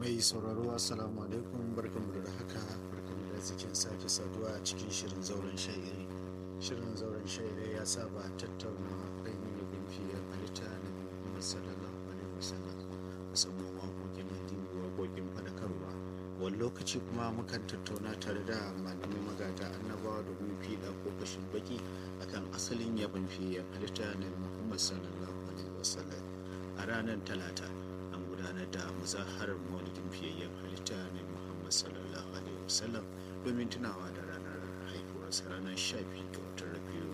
mai sauraro assalamu alaikum barkanmu da haka barkanmu da zikin sake saduwa a cikin shirin zauren sha'iri shirin zauren sha'iri ya saba tattauna ainihin gumfiyar halitta na muhammad sallallahu alaihi wasallam musamman waƙoƙin addini waƙoƙin faɗakarwa wani lokaci kuma mukan tattauna tare da malamai magata annabawa domin fiɗa ko fashin baki akan asalin yabon fiyar halitta na muhammad sallallahu alaihi wasallam a ranar talata an gudanar da muzaharar maulidin fiyayyen halitta na muhammad sallallahu alaihi wasallam domin tunawa da ranar haihuwarsa ranar sha biyu ga watan rabiu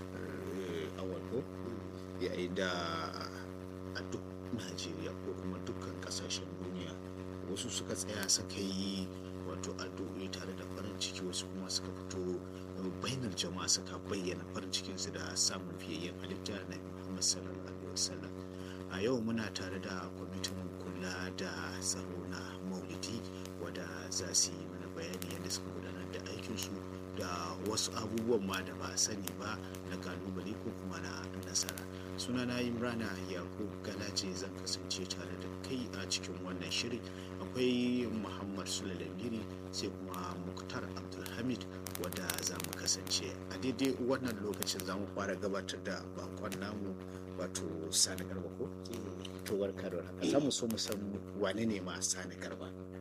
awal ko yayin da a duk najeriya ko kuma dukkan kasashen duniya wasu suka tsaya suka yi wato addu'o'i tare da farin ciki wasu kuma suka fito bainar jama'a suka bayyana farin cikinsu da samun fiyayyen halitta na muhammad sallallahu alaihi wasallam a yau muna tare da kwamitin kula da tsaro na maulidi wadda za su yi mana bayani yadda suka gudanar da aikinsu da wasu abubuwan ma da ba a sani ba na kalubale ko kuma na nasara sunana imrana yakub galace zan kasance tare da kai a cikin wannan shiri akwai muhammad sulalangiri sai kuma muktar abdulhamid wadda za mu kasance a daidai wannan lokacin za mu fara gabatar da bakon namu wato sani garba ko to warkar haka za mu so mu san wane ne ma sani garba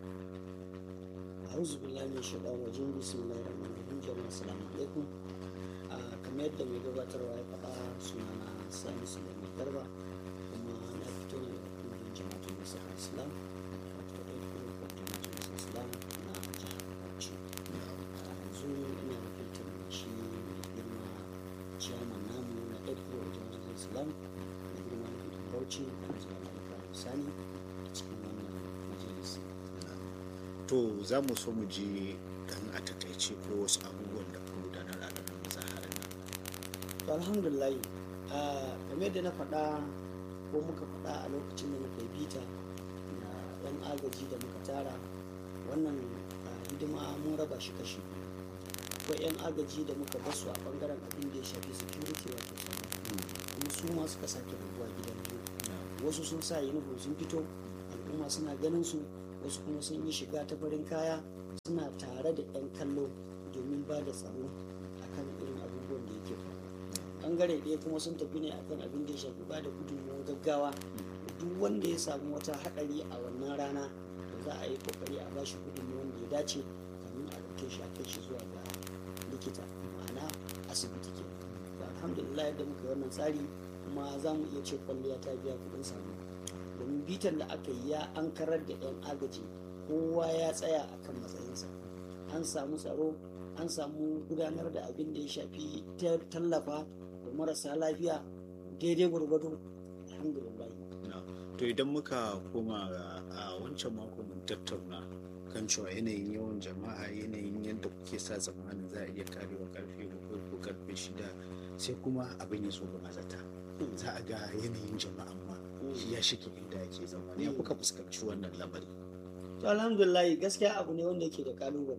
a'udhu billahi min shaitanir rajim bismillahir rahmanir rahim jama'a assalamu alaikum kamar yadda mai gabatarwa ya faɗa sunana sani sulaiman garba kuma na fito ne daga kungiyar jama'atul nasarar islam wato ɗaya kuma kwamfutar nasarar islam na jihar bauchi yanzu ina wakiltar shi mai girma ciyaman namu na ɗaya kuma jama'atul islam na girma na fitin bauchi da zuwa ibrahim sani a cikin wannan majalisi to za mu so mu ji dan a takaice ko wasu abubuwan da kuma gudanar a ranar mazaharar nan to alhamdulillah kamar da na faɗa ko muka faɗa a lokacin da muka yi bita da yan agaji da muka tara wannan hidima mun raba shi kashi akwai yan agaji da muka basu a bangaren abin da ya shafi security wato kuma su ma suka sake rabuwa gidan biyu wasu sun sa uniform sun fito al'umma suna ganin su wasu kuma sun yi shiga ta farin kaya suna tare da 'yan kallo domin ba da tsaro akan irin abubuwan da yake faru bangare ɗaya kuma sun tafi ne akan abin da ya shafi ba da gudunmawar gaggawa duk wanda ya samu wata haɗari a wannan rana to za a yi kokari a bashi gudunmawar da ya dace kamin a ɗauke shi a kai shi zuwa ga likita ma'ana asibiti ke alhamdulillah yadda muka yi wannan tsari kuma za mu iya ce kwalliya ta biya kuɗin samu domin bitan da aka yi ya an karar da 'yan agaji kowa ya tsaya a kan matsayinsa an samu tsaro an samu gudanar da abin da ya shafi tallafa da marasa lafiya daidai gwargwado alhamdulillah to idan muka koma a wancan mako mun tattauna kan cewa yanayin yawan jama'a yanayin yadda kuke sa tsammanin za a iya karewa karfe bakwai ko karfe shida sai kuma abin ya zo ga mazata za a ga yanayin jama'a ma shi ya shige inda yake zama ya kuka fuskanci wannan lamari to alhamdulillah gaskiya abu ne wanda yake da kalubale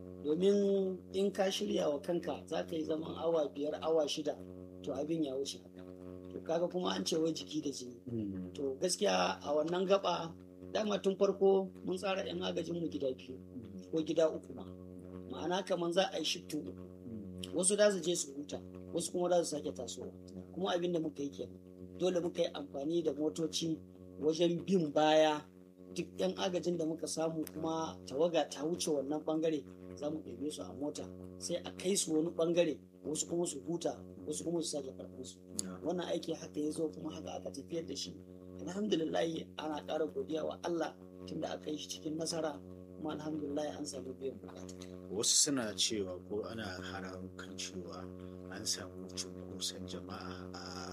domin in ka shirya wa kanka za ka yi zaman awa biyar awa shida to abin ya wuce to kaga kuma an ce wai jiki da jini to gaskiya a wannan gaba dama tun farko mun tsara yan agajin mu gida biyu ko gida uku ma ma'ana kamar za a yi shiftu uku wasu da su je su huta wasu kuma za su sake tasowa kuma abin da muka yi kenan dole muka yi amfani da motoci wajen bin baya duk 'yan agajin da muka samu kuma tawaga ta wuce wannan bangare za mu ɗebe su a mota sai a kai su wani bangare wasu kuma su huta wasu kuma su sake karɓar su wannan aiki haka ya zo kuma haka aka tafiyar da shi alhamdulillah ana ƙara godiya wa Allah tunda aka yi shi cikin nasara kuma alhamdulillah an samu biyan bukata wasu suna cewa ko ana haramun kan cewa an samu cunkoson jama'a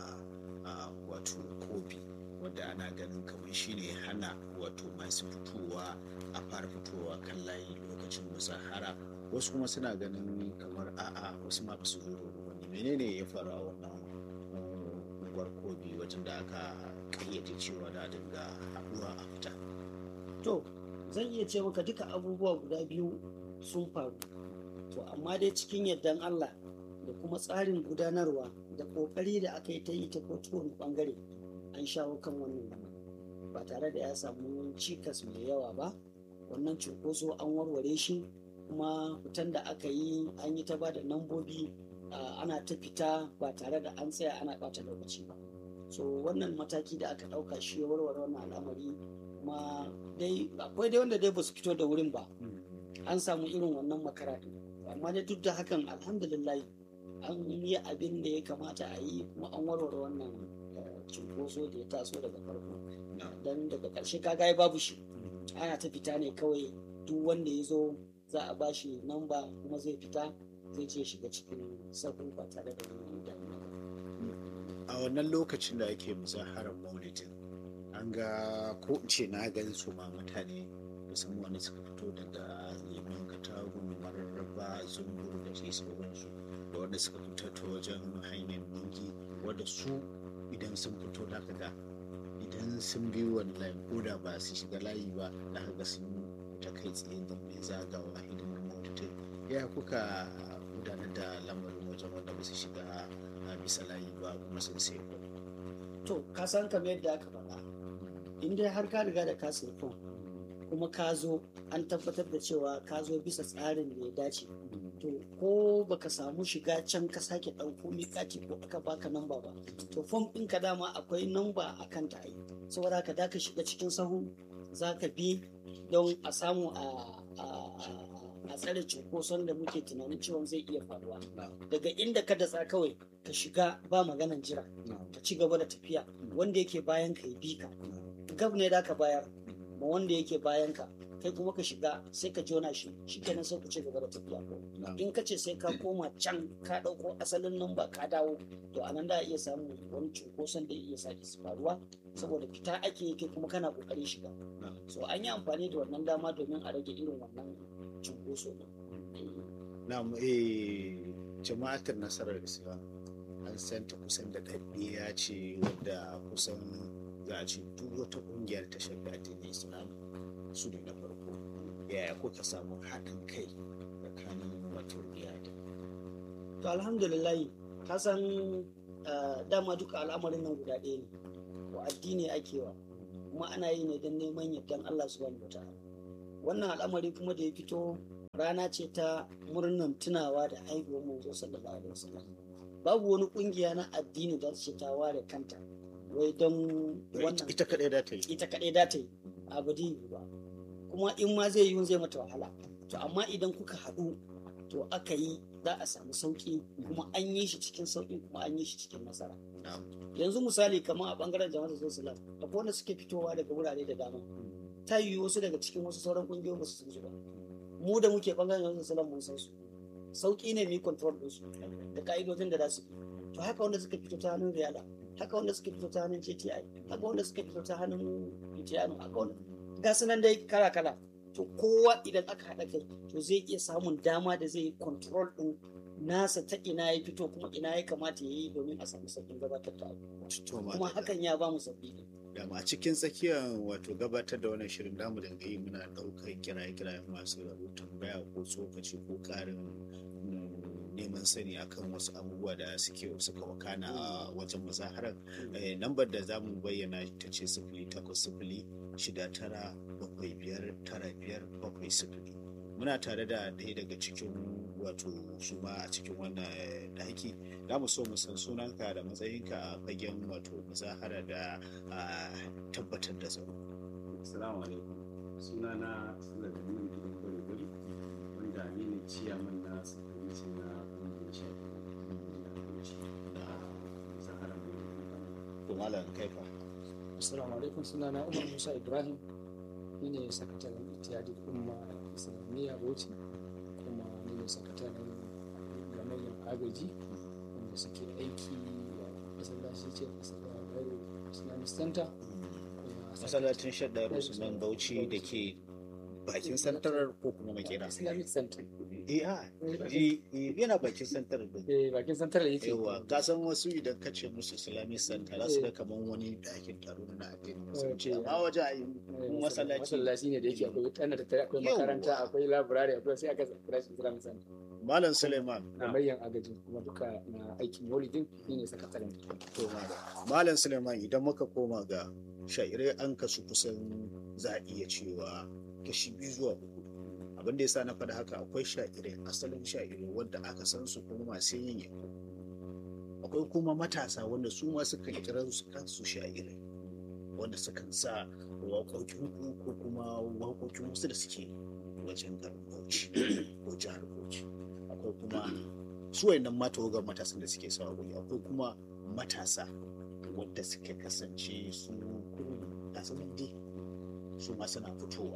a wato kobi wadda ana ganin kamar shine hana wato masu fitowa a fara fitowa kan layi lokacin musahara wasu kuma suna ganin kamar a'a wasu ma su zo wani menene ya faru a wannan unguwar kobi wajen da aka kayyade cewa da dinga haɗuwa a fita to zan iya ce maka duka abubuwa guda biyu sun faru to amma dai cikin yardan Allah da kuma tsarin gudanarwa da ƙoƙari da aka yi ta yi ta kowane ɓangare an shawo kan wannan lamarin ba tare da ya samu cikas mai yawa ba wannan cunkoso an warware shi kuma fitan da aka yi an yi ta ba da nambobi ana ta fita ba tare da an tsaya ana ɓata lokaci ba so wannan mataki da aka ɗauka shi ya warware wannan al'amari kuma dai akwai dai wanda dai ba su fito da wurin ba an samu irin wannan makara amma dai duk da hakan alhamdulillah an yi abin da ya kamata a yi kuma an warware wannan cunkoso da ya taso daga farko don daga ƙarshe kaga babu shi ana ta fita ne kawai duk wanda ya zo za a ba shi namba kuma zai fita zai je shiga cikin sabu ba tare da wani damuwa a wannan lokacin da ake muzaharar maulidin an ga ko in ce na gan su ma mutane musamman wanda suka fito daga lemon katagu mararraba zumburu da sai sauransu da wanda suka fito ta wajen hanyar dingi wanda su idan sun fito da ga idan sun bi wani layi ko da ba su shiga layi ba da ga sun ta kai tsaye da mai zagawa hidimin maulidin ya kuka gudanar da lamarin wajen wanda ba su shiga a bisa layi ba kuma sun sai to ka san kamar yadda aka faɗa in dai har ka riga da ka sai kuma ka zo an tabbatar da cewa ka zo bisa tsarin da ya dace to ko baka samu shiga can ka sake ɗauko miƙati ko aka baka namba ba to fom ɗin ka dama akwai namba a kan ta yi saboda ka da ka shiga cikin sahu za ka bi don a samu a tsare cunkoson da muke tunanin cewa zai iya faruwa daga inda ka datsa kawai ka shiga ba maganan jira ka ci gaba da tafiya wanda yake bayan ka ya bi ka gab ne da ka bayar ma wanda yake bayan ka kai kuma ka shiga sai ka jona shi shi kenan sai ku ci gaba da tafiya in ka ce sai ka koma can ka ɗauko asalin namba ka dawo to a nan da iya samun wani cunkoson da iya sake faruwa saboda fita ake yi kai kuma kana ƙoƙarin shiga so an yi amfani da wannan dama domin a rage irin wannan cunkoso na eh jama'atar nasarar islam an santa kusan da ɗaɗɗiya ce wadda kusan za a ce duk wata ƙungiyar ta shafi addinin islam su ne na farko yaya kuka samu haɗin kai tsakanin wato iyali to alhamdulillah ka san dama duka al'amarin nan guda ɗaya ne wa addini ake wa kuma ana yi ne don neman yardan Allah subhanahu wataala wannan al'amari kuma da ya fito rana ce ta murnan tunawa da haihuwar manzo sallallahu alaihi wasallam babu wani kungiya na addini da ce ta ware kanta wai don wannan ita kadai da ta yi ita kadai da ta yi abu ba kuma in ma zai yi zai mata wahala to amma idan kuka haɗu to aka yi za a samu sauƙi kuma an yi shi cikin sauƙi kuma an yi shi cikin nasara yanzu misali kamar a bangaren jama'ar sosial akwai wanda suke fitowa daga wurare da dama ta yi wasu daga cikin wasu sauran kungiyoyin ba su san su ba mu da muke bangaren jama'ar sosial mun san su sauƙi ne mu yi control din su da ka'idojin da za su bi to haka wanda suka fito ta hannun riyala haka wanda suka fito ta hannun JTI haka wanda suka fito ta hannun Itiyano haka wanda ga su nan dai kala kala to kowa idan aka haɗa kai to zai iya samun dama da zai yi control din nasa ta ina ya fito kuma ina ya kamata ya yi domin a samu sabbin gabatar da abu kuma hakan ya ba mu sabbi dama a cikin tsakiyar wato gabatar da wannan shirin damu da yi muna ɗaukar kiraye-kirayen masu rabu tambaya ko tsokaci ko ƙarin neman sani akan wasu abubuwa da suke suka wakana a wajen mazaharar lambar da za mu bayyana ta ce sifili takwas sifili shida tara bakwai biyar tara biyar bakwai sifili muna tare da ɗaya daga cikin wato su ma a cikin wannan ɗaki za mu so mu san sunanka da matsayinka a fagen wato muzahara da tabbatar da tsaro. Assalamu alaikum. Sunana Sulaiman Gidan Gari wanda ni ne ciyaman na sakamaci na ƙungiyar shafi da muzahara mai To malam kai fa. Assalamu alaikum sunana Umar Musa Ibrahim ni ne sakataren Ittihadul Umma Islamiyya Bauchi kuma ni ne sakataren gamayyar agaji wanda suke aiki a masallaci ce Islamic Center Masallacin Shaddar Usman Bauchi da ke bakin santarar ko kuma makera. Islamic Center eh a eh, eh, yana bakin santar da eh bakin santar yake yawa ka san wasu idan ka ce musu islamic center za su ga kaman wani ɗakin taro na addinin musulunci Eh, amma wajen ayi Eh, masallaci masallaci ne da yake akwai tana da tare akwai Yawwa. makaranta akwai library akwai sai aka kira shi Islamic Center malam suleiman da mayan agaji kuma duka na aikin maulidin shi ne sakataren to malam malam suleiman idan muka koma ga shairai an kasu kusan za a iya cewa kashi biyu zuwa uku abin da yasa na faɗa haka akwai shairai asalin shairai wanda aka san su kuma masu yin yabo akwai kuma matasa wanda su ma sukan kira su kansu shairai wanda sukan sa waƙoƙin ku ko kuma waƙoƙin wasu da suke wajen garin Bauchi ko jihar Bauchi akwai kuma su wayannan mata wagar matasan da suke sa waƙoƙi akwai kuma matasa wadda suke kasance su kurin gasanin dai su ma suna fitowa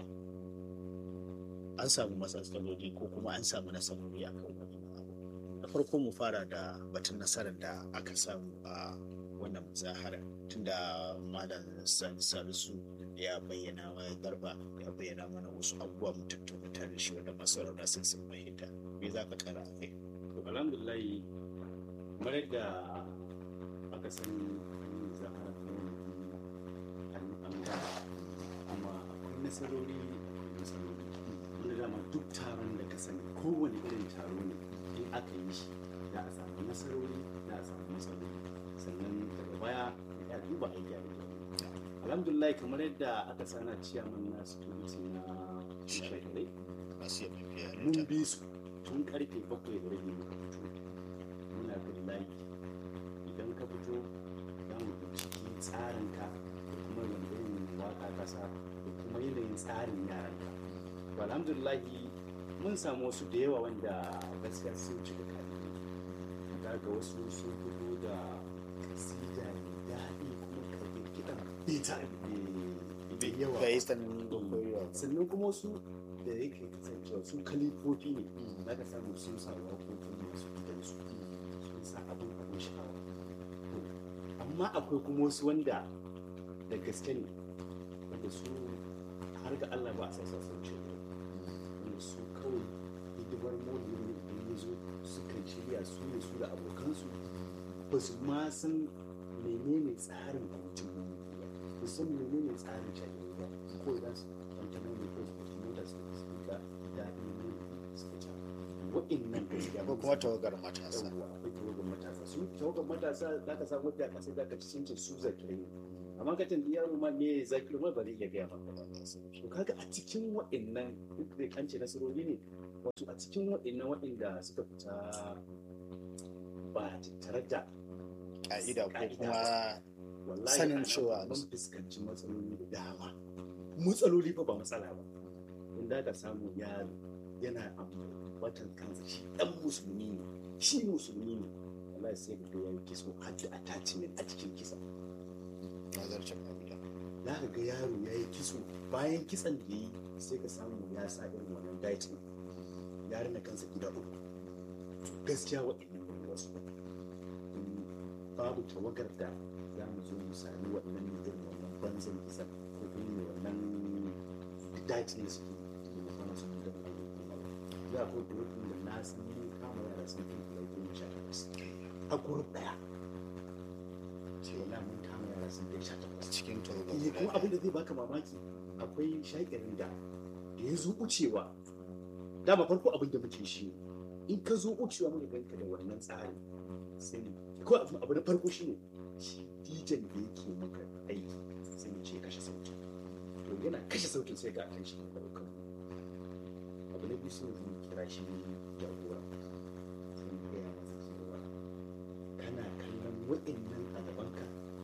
an samu matsaloli ko kuma an samu nasarori a kan wani abu na farko mu fara da batun nasarar da aka samu a wannan muzahara tunda malam sani salisu ya bayyana wa garba ya bayyana mana wasu abubuwa mu tattauna tare da shi wanda masarauta sun sun fahimta me za ka kara a kai to alhamdulillah kamar yadda aka sani an yi zahara ta wani an ga kuma akwai nasarori akwai nasarori wanda dama duk taron da ka sani kowane irin taro ne in aka yi shi za a samu nasarori za a samu nasarori sannan daga baya ya duba a gyara gyara alhamdulillah kamar yadda aka sana ciyaman na security na shekarai masu yaba biya mun bi su tun karfe bakwai da rabi muka fito muna bin layi idan ka fito za mu binciki tsarinka da kuma wani irin waka kasa da kuma yanayin tsarin yaranka to alhamdulillahi mun samu wasu da yawa wanda gaskiya sun cika kadi ga ga wasu sun fito da kasida mai daɗi kuma karfe kiɗan beta bai yawa ga yi tsananin gwagwarwa sannan kuma wasu da yake kasancewa su kalifofi ne za ka samu sun sa waƙoƙi masu gidansu sun sa abin abin sha'awa To, amma akwai kuma wasu wanda da gaske ne wanda su har ga Allah ba a sa sa sun ce wanda su kawai hidimar mori ne idan ya zo su kan shirya su ne su da abokansu ba su ma san menene tsarin abincin ba ba su san menene tsarin shaƙi ba ko za su kwanta mai da kai su mota su su ga daɗin ne suka ci wa'innan gaskiya ko kuma tawagar matasa yawwa akwai tawagar matasa su tawagar matasa za ka samu wadda ka sai za ka ci sun ce su zakirai ne amma ka tambayi yaro ma me zakirai ma ba zai iya gaya maka ba to kaga a cikin wa'innan duk da kance nasarori ne wato a cikin wa'innan wa'inda suka fita ba tattare da ka'ida ko Ka'ida. kuma wallahi Sanin a nan cewa- mun fuskanci matsaloli da dama matsaloli fa ba matsala ba inda ka samu yaro yana ambatan kansa shi dan musulmi ne shi musulmi ne wallahi sai ka ga yayi kiso har da attachment a cikin kisa nazarcin abuja za ka ga yaro yayi kiso bayan kisan da yi sai ka samu ya sa irin wannan diet din ya rina kansa gida uku to gaskiya waɗannan ne wasu babu tawagar da za mu zo mu sami wannan irin wannan banzan kisa ko kuma mai wannan dajin da suke cikin da kwana sun da za a ko gurbin da na san mun kama yara sun kai guda goma sha takwas a gurbin ɗaya ce wala mun kama yara sun kai sha takwas cikin tawagar Eh, guda kuma abin ɗaya. da zai baka mamaki akwai shaƙirin da da ya zo wucewa dama farko abin da muke shi in ka zo wucewa muka ganka da wannan tsarin sai mu ko abu abu na farko shine shi dijan da yake maka aiki sai mu ce kashe sautin to yana kashe sautin sai ga kan shi da ɗaukar abu na biyu sai mu kira shi jagora sai mu gaya masa cewa kana kallon wa'innan a gabanka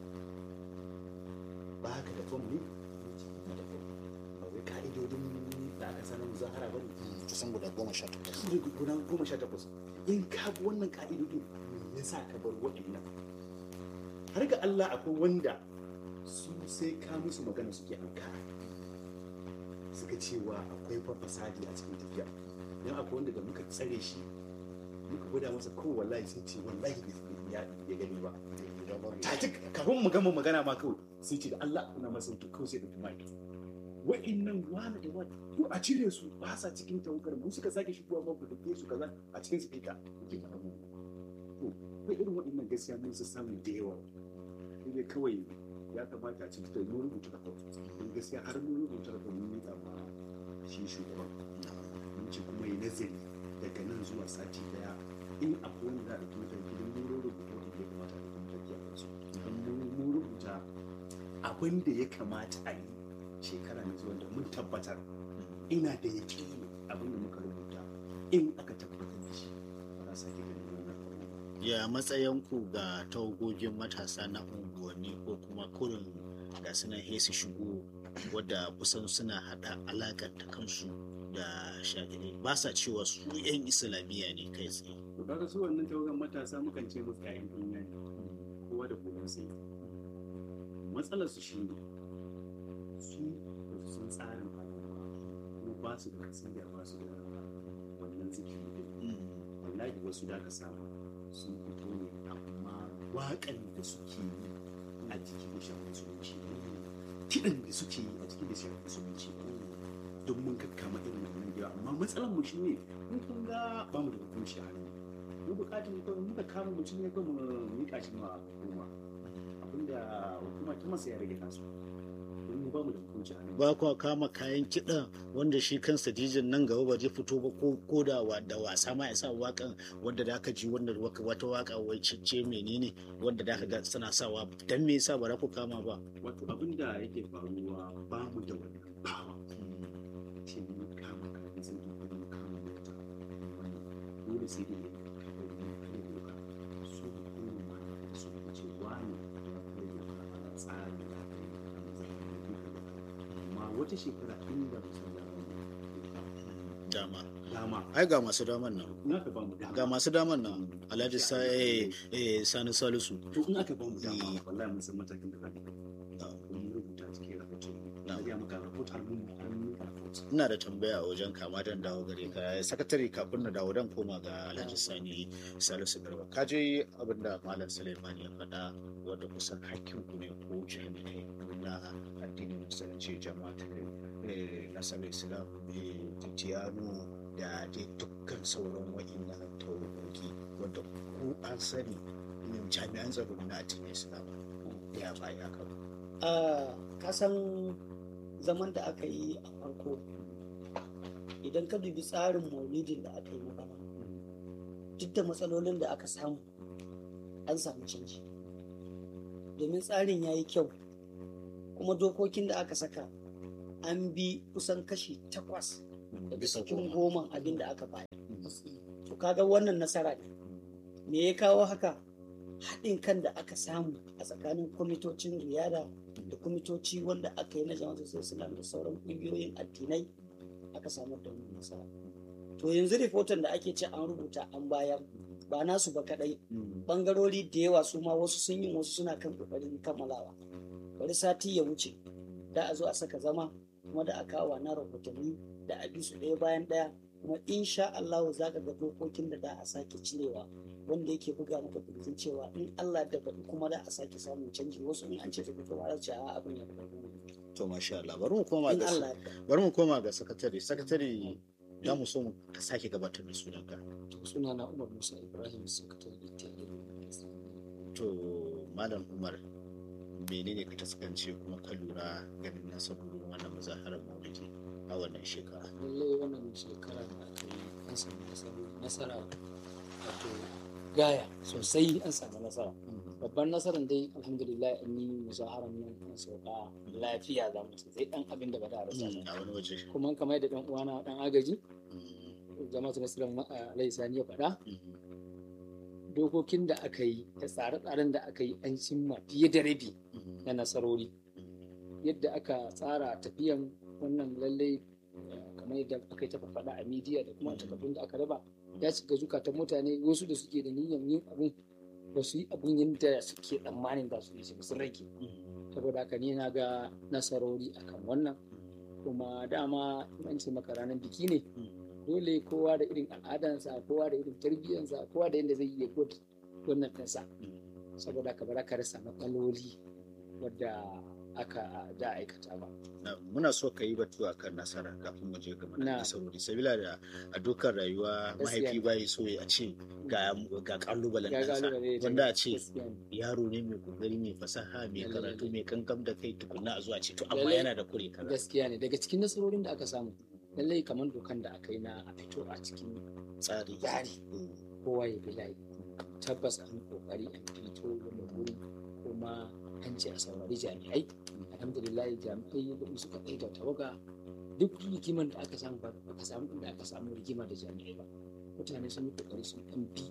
ba ka da fom ne na da fom ba wai ka'idodin da aka sanar muzahara ba ne kusan guda goma sha takwas su ne guda goma sha takwas in ka bi wannan ka'idodin me yasa ka bar waɗannan har ga Allah akwai wanda su sai ka musu magana suke ankara suka cewa akwai fa fasadi a cikin tafiya dan akwai wanda da muka tsare shi muka gwada masa ko wallahi sun ce wallahi bai ya ya gani ba ta ci kafin mu gama magana ma kawai sai ce da Allah kuna masa to kawai sai da mic wa'innan wani da wani to a cire su ba sa cikin tawagar mu suka sake shigowa ba ku tafiye su kaza a cikin su fita kuke faɗa mu to kai irin wa'innan gaskiya mun su samu da yawa sai kawai ya kamata a cikin da mun rubuta da don gaskiya har mun rubuta da mun yi ma shi shugaban mun ce kuma yi nazari daga nan zuwa sati daya in akwai wanda za a ɗauki mataki don mun rubuta wanda ya kamata a ɗauki mataki a kansu don mun rubuta abin da ya kamata a yi shekara mai zuwa da mun tabbatar ina da yaƙini abin da muka rubuta in aka tabbatar da shi ba za su sake ganin wannan abu ba. ya matsayinku ga tawagogin matasa na unguwanni ko kuma kurin da suna hesi shigo wadda kusan suna hada alakanta kansu da shagirai ba sa cewa su 'yan islamiyya ne kai tsaye to kaga su wannan tawagan matasa mukan ce musu ƴaƴan duniya ne kowa da kowa sai matsalar su shi ne su ba su san tsarin al'umma kuma ba su da kasiyya ba su da wannan zikiri din wallahi wasu da ka samu sun fito ne amma waƙan da suke yi a jiki da shafin musulunci kiɗan da suke yi a jiki da shafin musulunci don mun kakkama irin wannan yawa amma matsalar mu shi ne mun kun ga ba mu da hukunci a hannu mu bukatun kawai muka kama mutum ne kawai mu miƙa shi ma hukuma abinda hukuma ta masa ya rage kansu don mu ba mu da hukunci a hannu ba kuwa kama kayan kiɗan wanda shi kansa dijin nan gaba ba zai fito ba ko ko da wa- da wasa ma ya sa wakan wanda da aka ji wanda waka- wata waka wai cece menene wanda da aka ga suna sawa dan me yasa ba za ku kama ba wato abinda yake faruwa ba mu da wannan bawa ce mun kama kayan sun ko mun kama mota wannan dole sai dai kai doka su hukuma da su ce wani kai doka a tsarin da aka yi a matsayin da duka amma wata shekara inda musamman dama dama ai ga masu daman nan in aka ba mu dama ga masu daman nan alhaji sa eh, eh, sani salisu to in aka ba mu dama Eh. wallahi mun san matakin da zamu yi mun rubuta cikin rahoton na ga maka rahoton mun mun rahoton ina da tambaya a wajen kama dan dawo gare ka sakatare kafin na dawo dan koma ga alhaji sani salisu garba ka je abin da malam suleiman ya faɗa wanda kusan hakkin ku ne ko jami'ai na addinin musulunci jama'atu eh, nasarar islam eh, tijjiyanu da dai dukkan sauran wa'innan tawagogi wanda ku an sani mm, jami'an tsaro na addinin islam ya baya kan a kasan zaman da aka yi a farko idan ka dubi tsarin maulidin da aka yi na bana duk da matsalolin da aka samu an samu canji domin tsarin ya yi kyau kuma dokokin da aka saka an bi kusan kashi takwas daga bisa cikin goma goman abin da aka bayar to kaga wannan nasara ne me ya kawo haka haɗin kan da aka samu a tsakanin kwamitocin riyada da kwamitoci wanda aka yi na jama'ar islam da sauran ƙungiyoyin addinai aka samar da wannan nasara to yanzu rahoton da ake ce an rubuta an bayar ba nasu ba kadai bangarori da yawa su ma wasu sun yi wasu suna kan kokarin kammalawa bari sati ya wuce da a zo a saka zama kuma da a kawo na rahotanni da a bi su ɗaya bayan ɗaya kuma insha Allah za ka ga dokokin da da a sake cirewa wanda yake buga maka kirjin cewa in Allah da baɗi kuma da a sake samun canji wasu in an ce ta fito ba za su ce a abin ya fito to masha Allah bari mu koma in ga Allah ya bari mu koma ga sakatare sakatare da mu so mu ka sake gabatar da sunanka suna na umar musa ibrahim sakatare tare to malam umar menene ka taskance kuma ka lura ganin nasarorin wannan muzaharar maulidi a wannan shekara lallai wannan shekara da aka yi an samu nasara- nasara wato gaya sosai an samu nasara babban nasarar dai alhamdulillah an yi muzaharar nan an sauka lafiya za mu ce sai dan abin da ba da a rasa Mm, ba a wani waje kuma kamar da dan uwana dan agaji Mm, jama'a nasarar alai sani ya faɗa mm, dokokin da aka yi da tsare-tsaren da aka yi an cimma fiye da rabi mm, na nasarori yadda aka tsara tafiyan wannan lallai eh, kamar yadda aka yi ta faɗa a midiya da kuma takardun da aka raba ya shiga zukatan mutane wasu da suke da niyyar yin abun ba su yi abun yadda suke tsammanin za su yi shi ba, sun rage mm, saboda haka ni na ga nasarori akan wannan kuma dama in an ce maka ranar biki ne dole kowa da irin al'adansa kowa da irin tarbiyyarsa kowa da yadda zai yi ya gwada wannan ɗansa saboda haka ba za ka rasa matsaloli wadda aka da aikata ba Na- muna so ka yi batu akan nasara kafin mu je ga Na. mana nasarori sabila da a dukkan rayuwa Gaskiya mahaifi ne. bai so ya ce ga ga kalubalen Ya nasa kalubale da wanda a ce gaskiya ne. yaro ne mai kokari mai fasaha mai Lalle, karatu lalle. mai kankam da kai tukunna a zuwa ce to amma Lalle. yana da kure kaza gaskiya ne daga cikin nasarorin da aka samu lallai kamar dokan da aka yi na a fito a cikin tsari Tsari. Mm. kowa ya bi layi tabbas an kokari an fito da wuri kuma an ce a saurari jami'ai alhamdulillah jami'ai da suka ɗaya da tawaga duk rigiman da aka samu ba aka samu inda aka samu rigima da jami'ai ba mutane sun yi kokari sun ɗan bi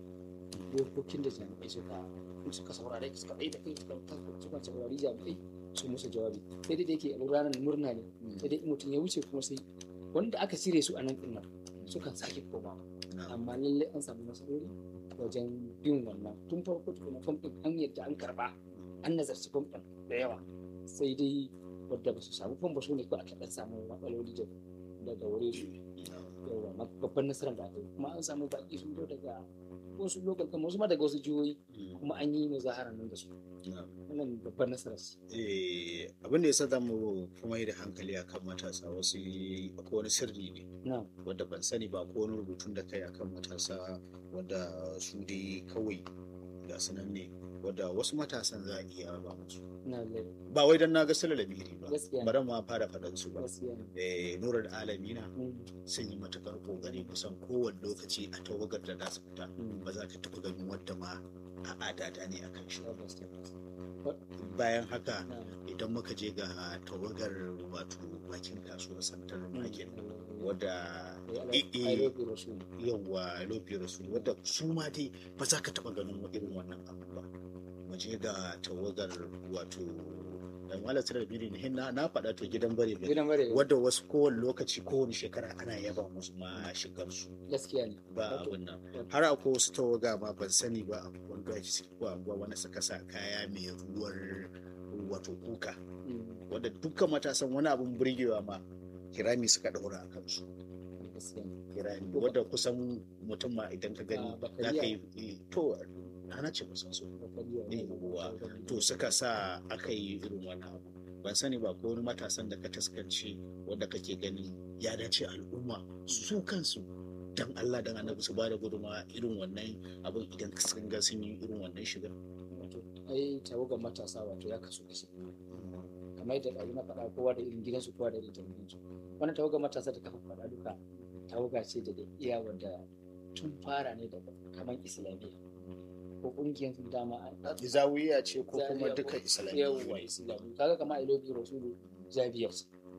dokokin da jami'ai suka suka saurare suka ɗaya da kai suka suka saurari jami'ai su musu jawabi sai dai da yake ranar murna ne sai dai in mutum ya wuce kuma sai wanda aka cire su a nan ɗin nan sukan sake komawa Na. amma lallai an samu nasarori wajen bin wannan tun farko tukuna fam ɗin an yadda an karba an nazarci fam ɗin da yawa sai dai wadda ba su samu fam ba su ne ko aka ɗan samu matsaloli da daga wuri su yawa ma- babban nasarar da aka yi kuma an samu baƙi sun zo daga wasu lokal kamar wasu ma daga wasu jihohi Mm. kuma an yi muzahara nan da su Na. wannan babban nasarar su Eh, abin da ya sa za mu kuma yi da hankali akan matasa wasu akwai wani sirri ne na wadda ban sani ba ko wani rubutun da kai akan matasa wadda su dai kawai ga sanan ne wadda wasu matasan za a iya ba musu na lai ba wai dan na ga sala lamiri ba gaskiya ne bari ma fara faɗan su ba gaskiya ne eh nurar alamina Mm, sun yi matukar kokari kusan kowane lokaci a tawagar da za su fita mm, ba za ka taɓa ganin wadda ma a adada ne a kan shi tabbas, tabbas. bayan haka Na, idan muka je ga tawagar wato bakin kasuwar santar mm, market mm, wadda eh, eh, I eh, love you, Rasul. yawa lofi rasul wadda su ma dai ba za ka taɓa ganin irin wannan abu ba mu je ga tawagar wato dan wala sirar biri ne na na faɗa to gidan bare bare Gidan bare wadda wasu kowane lokaci kowane shekara ana yaba musu ma shigar su gaskiya ne ba Wato, abin nan wato, har akwai wasu tawaga ma ban sani ba a wanda ake suke ko anguwa wanda suka sa kaya mai ruwar wato kuka mm, wadda dukkan matasan wani abin burgewa ma kirami suka ɗaura a kansu gaskiya ne. kirani wadda kusan mutum ma idan ka gani Ah, za bakariya. ka yi to ana ce musan su Bakariya ne ne. uwa to suka sa aka yi irin wannan abu ban sani ba ko wani matasan da ka taskance wadda kake gani ya dace al'umma su kansu dan Allah dan annabi su bada guduma irin wannan abin idan sun ga sun yi irin wannan shigar Wato, ai tawagar matasa wato ya kasu kashi kamar yadda ɗazu na faɗa kowa da irin gidansu kowa da irin gidansu wannan tawagar matasa da kafa faɗa duka tawaga ce da da iya wanda tun fara ne da kamar islamiyya ko ƙungiyar su dama an zawiya ce ko kuma Zawiya duka ko- islamiyya yawwa islamiyya kaga kamar ilobi rasulu zabiyar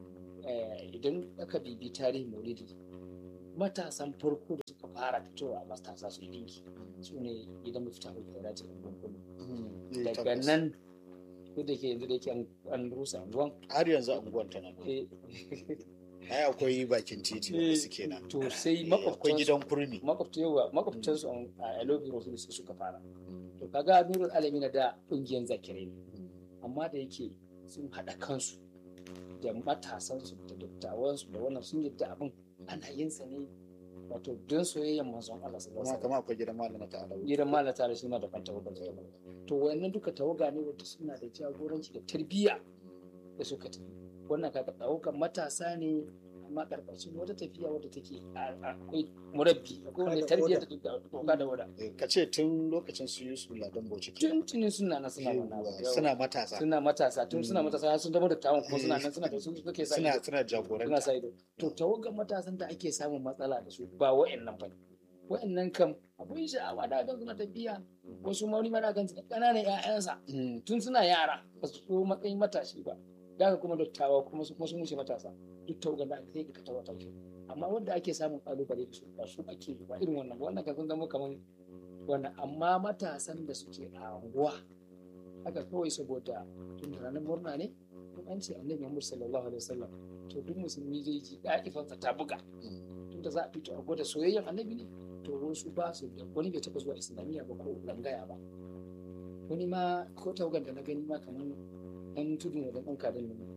idan aka bibi tarihin maulidi matasan farko da suka fara fitowa matasa su yi dinki su ne gidan mafita hulɗar ce Eh, daga tabbas. nan ko da ke yanzu da ke an- an rusa anguwan har yanzu anguwan tana nan. eh, ai akwai bakin titi wanda suke nan to sai Eh, akwai makwabtansu gidan kurmi makwabta yawa makwabtansu an- a Elobi Rasulu su suka fara to kaga nurul alami na da ƙungiyar zakirai ne amma da yake sun haɗa kansu da matasansu da dattawansu da wannan sun yadda abin ana yin sa ne wato don soyayyen manzon Allah sallallahu kuma alaihi kama akwai gidan malama ta alawu gidan malata da suna da fanta wajen zama to wayannan duka tawaga ne wanda suna da jagoranci da tarbiyya da suka tafi wannan kaga tawagan matasa ne amma karkashin wata tafiya wadda take a- akwai murabbi akwai wanda Kada tarbiyya oda. da doka da wada ka ce tun lokacin su yusuf ladan bauchi ke tuntunin suna na suna wannan abu. Yawa. suna matasa suna matasa tun suna Mm. matasa har sun zama da tawon kuma suna nan suna da su suke sa suna ido. suna suna jagoranta sa ido to tawagan matasan da ake samun matsala da su ba wa'annan ba wa'annan kam abun sha'awa da gan suna tafiya wasu mauni mana gan su da ƙananan 'ya'yansa Mm, tun suna yara ba su so matsayin matashi ba daga kuma dattawa kuma su kuma sun wuce matasa duk tawagan da aka sai ka tawa tawa amma wanda ake samun kalubale da su ba su ake ba irin wannan ba wannan kan sun zama kaman wannan amma matasan da suke a anguwa haka kawai saboda tun da ranar murna ne kun an ce annabi Muhammad sallallahu alaihi wasallam to duk musulmi zai ji da'ifansa ta buga tun da za a fito a gwada soyayyen annabi ne to wasu ba su da wani bai taɓa zuwa islamiyya ba ko langaya ba wani ma ko tawagan da na gani ma kamar ɗan tudun da ɗan kadan nan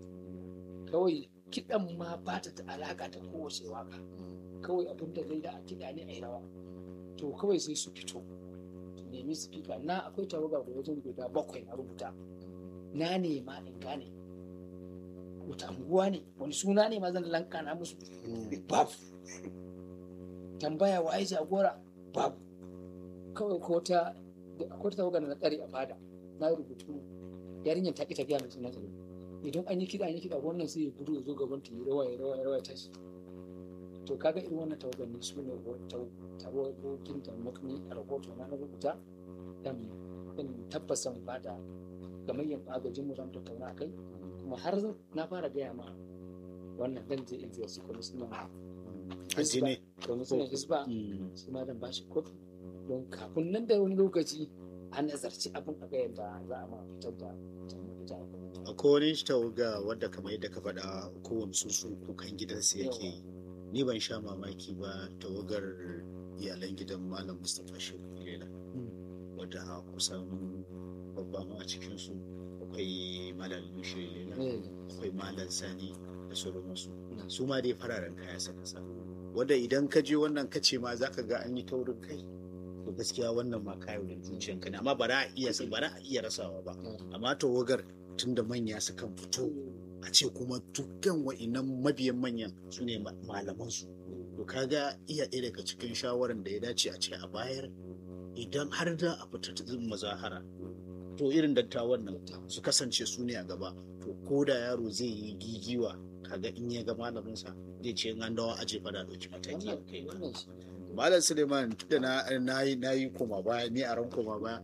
kawai kiɗan ma ba ta da alaƙa da kowace waka kawai abin da zai da a kiɗa ne a yi rawa to kawai sai su fito su nemi speaker na akwai tawaga da wajen guda bakwai na rubuta na ne ma in gane wata anguwa ne wani suna ne ma zan lankana musu babu tambaya wa ai jagora babu kawai ko ta ko ta tawagar na tsare a fada na yi rubutu yarinyar ta ki tafiya mai suna tsaro idan an yi kiɗa an yi kiɗa wannan sai ya gudu ya zo gaban ta yi rawa ya rawa ya rawa ya tashi to kaga irin wannan tawagar ne su ne tawagogin da makami a rahoto na na rubuta dan dan tabbasan fada gamayyar agajin mu zan tattauna a kai kuma har na fara gaya ma wannan dan je in ziyarci kwamishinan addini kwamishinan hisba shi ma dan bashi kofi don kafin nan da wani lokaci an nazarci abin a ga yadda za a ma fitar da akwai wani tawaga wadda kamar yadda ka faɗa kowane sun kukan gidansa yake yi ni ban sha mamaki ba tawagar iyalan gidan malam mustapha shehu lela wadda kusan babba ma a cikinsu akwai malam mushe lela akwai malam sani da sauransu su ma dai fararen kaya saka sa wadda idan ka je wannan kace ma zaka ga an yi taurin kai to gaskiya wannan ma kayo da zuciyanka ne amma ba za a iya ba za a iya rasawa ba amma tawagar tunda manya sukan fito a ce kuma dukkan wa'inan mabiyan manyan su ne malamansu to kaga iya ɗaya daga cikin shawaran da ya dace a ce a bayar idan har da a fita mazahara to irin dattawan nan su kasance su ne a gaba to ko da yaro zai yi gigiwa kaga in ya ga malaminsa zai ce in an dawo aje fada ɗauki mataki a kai malam suleiman da na yi koma baya ni a ran koma baya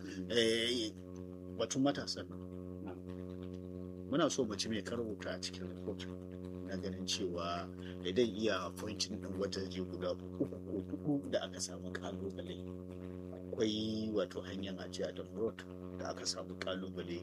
batun matasan nan muna so mace mai karuta a cikin report na ganin cewa idan iya pointin din wajaje guda uku ko hudu da aka samu kalubale akwai wato hanyar ajiya da road da aka samu kalubale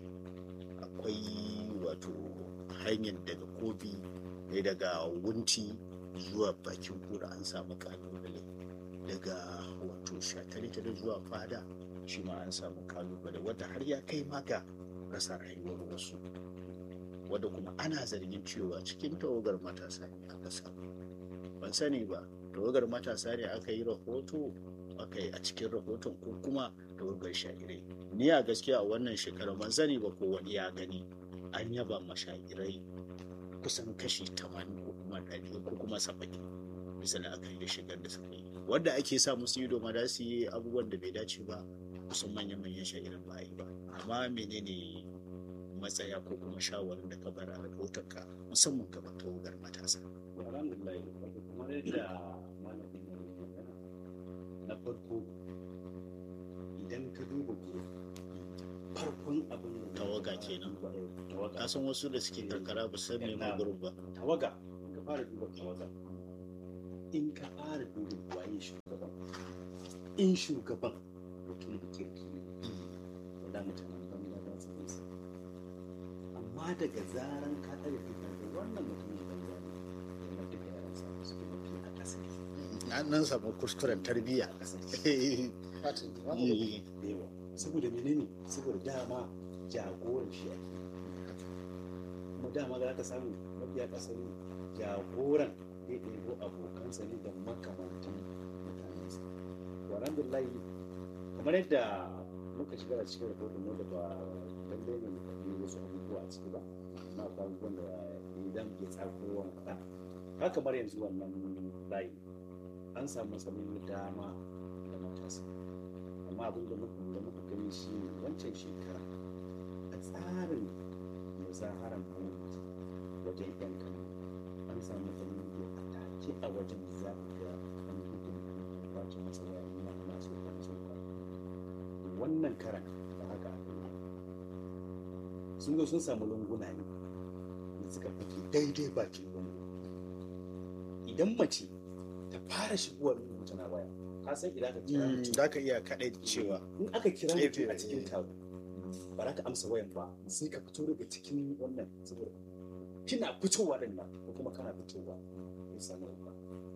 akwai wato hanyar daga kobi ne daga wunti zuwa bakin kura an samu kalubale daga wato shatare zuwa fada shi ma an samu kalubale wadda har ya kai maka rasa rayuwar wasu wadda kuma ana zargin cewa cikin tawagar matasa ne aka samu ban sani ba tawagar matasa ne aka yi rahoto aka yi a cikin rahoton ko kuma tawagar sha'irai ni a gaskiya a wannan shekara ban sani ba ko wani ya gani an yaba ma sha'irai kusan kashi 80 ko kuma 100 ko kuma 70 bisa da aka yi da shigar da suka yi wanda ake sa musu ido ma da su yi abubuwan da bai dace ba kusan manyan-manyan sha'irin ba yi ba amma menene matsaya ko kuma shawarar da ka bar a rahotonka musamman ga tawagar matasa. alhamdulillah kamar yadda malamin ya magana na farko idan ka duba gurin farkon abin da Tawaga kenan. tawaga ka san wasu da suke karkara ba san me ma gurin ba tawaga in ka fara duba tawaga in ka fara duba waye shugaban in shugaban mutum da kirki ne da mutanen banza za su nisa amma daga zaran ka ɗaga kai da wannan mutumin banza ne yana duka yaran sa su ke mafi a ƙasa an nan samu kuskuren tarbiyya a ƙasa fatin da Eh, da yawa saboda menene saboda dama jagoran shi ake kuma dama za ka samu mafiya ƙasa ne jagoran ya ɗebo abokansa ne da makamantan mutanensa to alhamdulillah kamar yadda muka shiga a cikin rahoton wanda ba lallai ne mu kalli wasu abubuwa a ciki ba amma akwai abubuwan da idan ya tsako wani faɗa haka kamar yanzu wannan layi an samu matsaloli da dama da matasa amma abin da muka da muka gani shi ne wancan shekara a tsarin muzaharar gwamnati wajen yan kano an samu matsaloli da a take a wajen za ku ga an gudun wajen matsala na masu kan sauka wannan karan da haka aka yi sun zo sun samu lunguna ne da suka fake daidai bakin lungu idan mace ta fara shigowa lungu tana waya ka san idan ka kira mm, mutum za ka iya kaɗai cewa in aka kira Tsefe, mutum a cikin eh. taro ba za ka amsa wayan ba sai ka fito daga cikin wannan saboda kina fitowa din nan ko kuma kana fitowa ya samu ba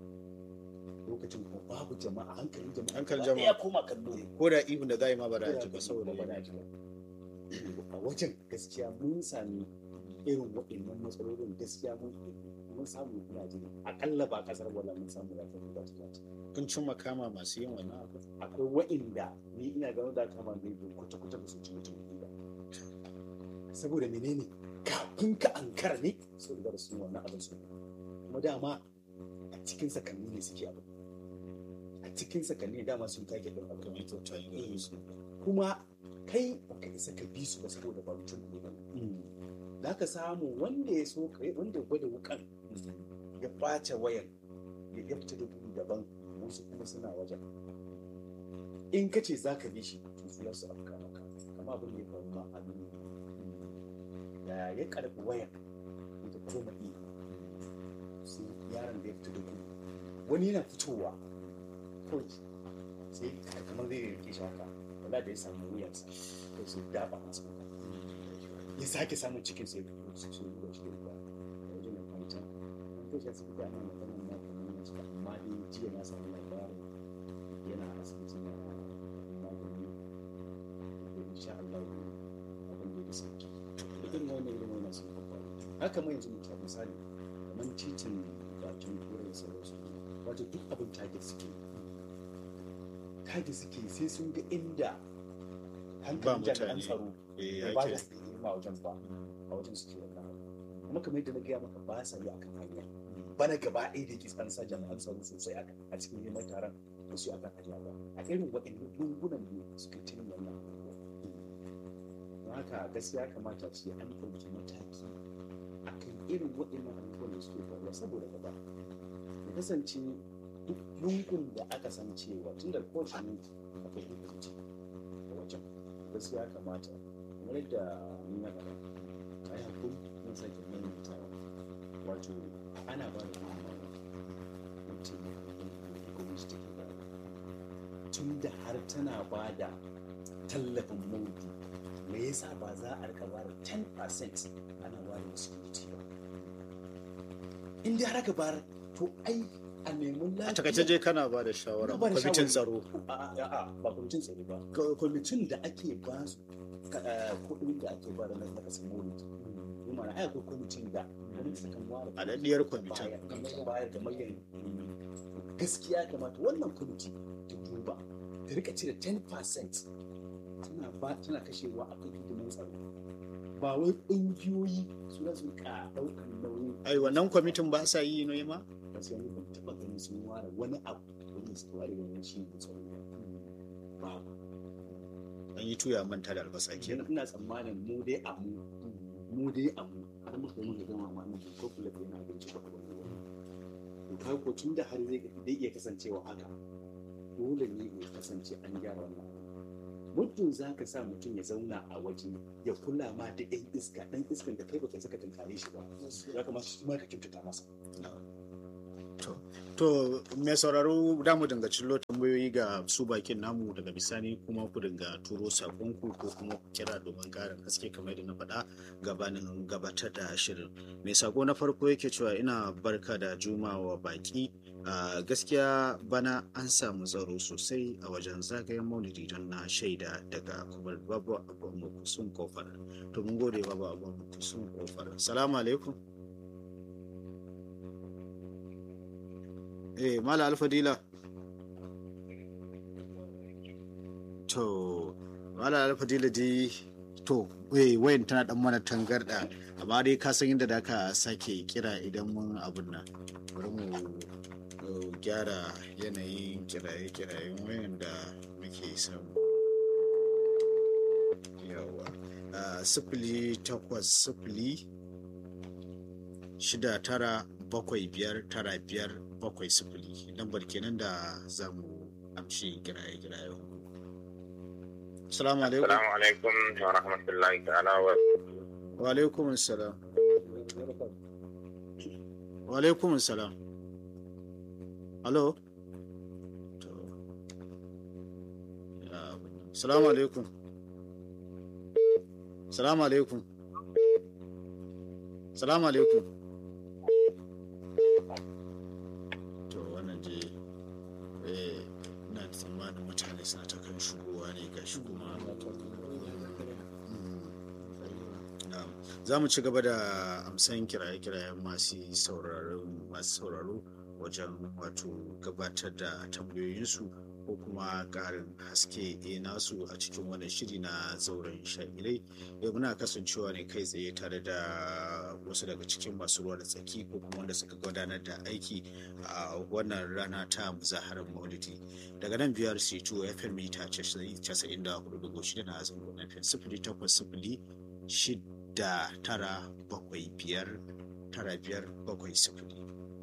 lokacin kuma babu jama'a hankalin jama'a Hankalin gaba jama'a. ɗaya koma kallo ko da ihun da za a yi ma ba da a ji ba saboda ba da yanayi. ji ba a wajen gaskiya mun sami irin waɗannan matsalolin gaskiya mun mun samu kuna jini akalla ba kasar wala mun samu da kuma ba ta kun cin makama masu yin wannan abu akwai wa'inda ni ina ganin da kama ne kwata kwata ba su ci mutum ba saboda menene kafin ka ankara ne sun riga da sun wannan abin su kuma dama a cikin sakanni ne suke abin a cikin sakanni ne dama sun take don abin kamar kyauta yi gare su kuma kai baka isa ka bi su ba saboda ba mutum ne ba za ka samu wanda ya so ka wanda ya gwada wukan ya ɓace wayan ya ya fita da gudu daban wasu kuma suna wajen in ka ce za ka bi shi to su za su afka maka kama abin da ya faru ma a nuna da ya karɓi wayan da koma iya sai yaron da ya fita da gudu wani yana fitowa kawai sai kamar zai rike shi haka wala da ya samu wuyansa sai sai dafa masa ya sake samun cikin sai fito su so ruwa shi da ruwa a wajen da kwanta an kai shi asibiti ana magana na kamar na cika amma dai jiya na samu labarin yana asibiti na magani da insha Allah abin da ya sauki irin wannan irin wannan sun faru haka mai yanzu mutum misali kamar titin bakin kore da sauransu wato duk abin target suke target suke sai sun ga inda hankalin mutane. jami'an tsaro eh ya ya ba ke da a wajen ba a wajen suke wannan abu kuma kamar yadda na gaya maka ba sa yi akan hanya bana gaba ɗaya da ke an sa jami'an tsaro sosai a a cikin neman taron da su akan hanya ba a irin waɗannan dungunan ne suka cin wannan abubuwa don haka gaskiya kamata ce an ɗauki mataki akan irin waɗannan abubuwan da suke faruwa saboda gaba ya kasance duk lungun da aka san cewa tun da kowace lungu akwai hukunci a wajen gaskiya kamata kamar yadda ni na faɗa a yi hakuri mun sake maimaitawa wato ana ba da gudunmawa wacce gwamnati take ba tun da har tana ba da tallafin maudu me yasa ba za a rika ba da 10% ana ba da security ba in dai har aka bayar to ai a nemi lafiya a takaice je kana ba da shawara Ina ba da kwamitin shawara. tsaro A'a, a'a, ba kwamitin tsaro ba Kwa- kwamitin da ake ba su ka- eh, kuɗin da ake ba da na na kasar maulidi yi mana ai akwai kwamitin da gwamnati kan ware A daɗiyar kwamitin. bayar- ta bayar da miliyan gaskiya kamata wannan kwamiti ta duba ta rika cire 10% tana ba tana kashewa a kan hidimin tsaro ba wai ƙungiyoyi su za su rika ɗaukar nauyin ai wannan kwamitin ba sa yi ne ma gaskiya ni ban taɓa ganin sun ware wani abu wanda suka ware wannan shi ne tsaro ba an yi tuya manta da albasa kenan kenan ina tsammanin mu dai a mu mu dai a mu har muka muka gama ma nan ko kula da yana abinci ba abin da wani to ka ko tun da har zai zai iya kasancewa haka dole ne ya kasance an gyara wannan abu. muddin za ka sa mutum ya zauna a waje ya kula ma da ɗan iska ɗan iskan da kai baka saka tunkare shi ba ya kamata shi ma ka kyautata masa to mai sauraro da mu dinga cillo tambayoyi ga su bakin namu daga bisani kuma ku dinga turo sakonku ko kuma ku kira domin karin haske kamar da na faɗa gabanin gabatar da shirin mai sako na farko yake cewa ina barka da jumawa baki a gaskiya bana an samu tsaro sosai a wajen zagayen maulidi don na shaida daga kuma babu abin kusun kofar to mun gode babu abin kusun kofar salamu alaikum eh mala alfadila to mala alfadila dai to eh wayan tana dan mana tangarda amma dai ka san inda da ka sake kira idan mun abun nan bari mu uh, gyara yanayin kiraye-kirayen wayan da muke samu yawa uh, sifili takwas sifili shida tara bakwai biyar tara biyar bakwai sifili lambar kenan da za mu amshi kiraye-kiraye Assalamu alaikum. Assalamu alaikum wa rahmatullahi ta'ala wa Wa alaikum assalam. Wa alaikum assalam. Hello? To. Ya, Assalamu alaikum. Assalamu alaikum. Assalamu alaikum. To wannan je eh ina da tsammanin mutane suna ta kan shigowa ne ga shi kuma Mm. Na'am. za mu ci gaba da amsan kiraye-kirayen masu sauraro masu sauraro wajen wato gabatar da tambayoyinsu ko kuma ƙarin haske e nasu a cikin wannan shiri na zauren sha'irai yau muna kasancewa ne kai tsaye tare da wasu daga cikin masu ruwa da tsaki ko kuma wanda suka gudanar da aiki a wannan rana ta muzaharar maulidi daga nan biyar c2 fm mita 94.6 na zangon fm sifili takwas sifili shida tara bakwai biyar tara biyar bakwai sifili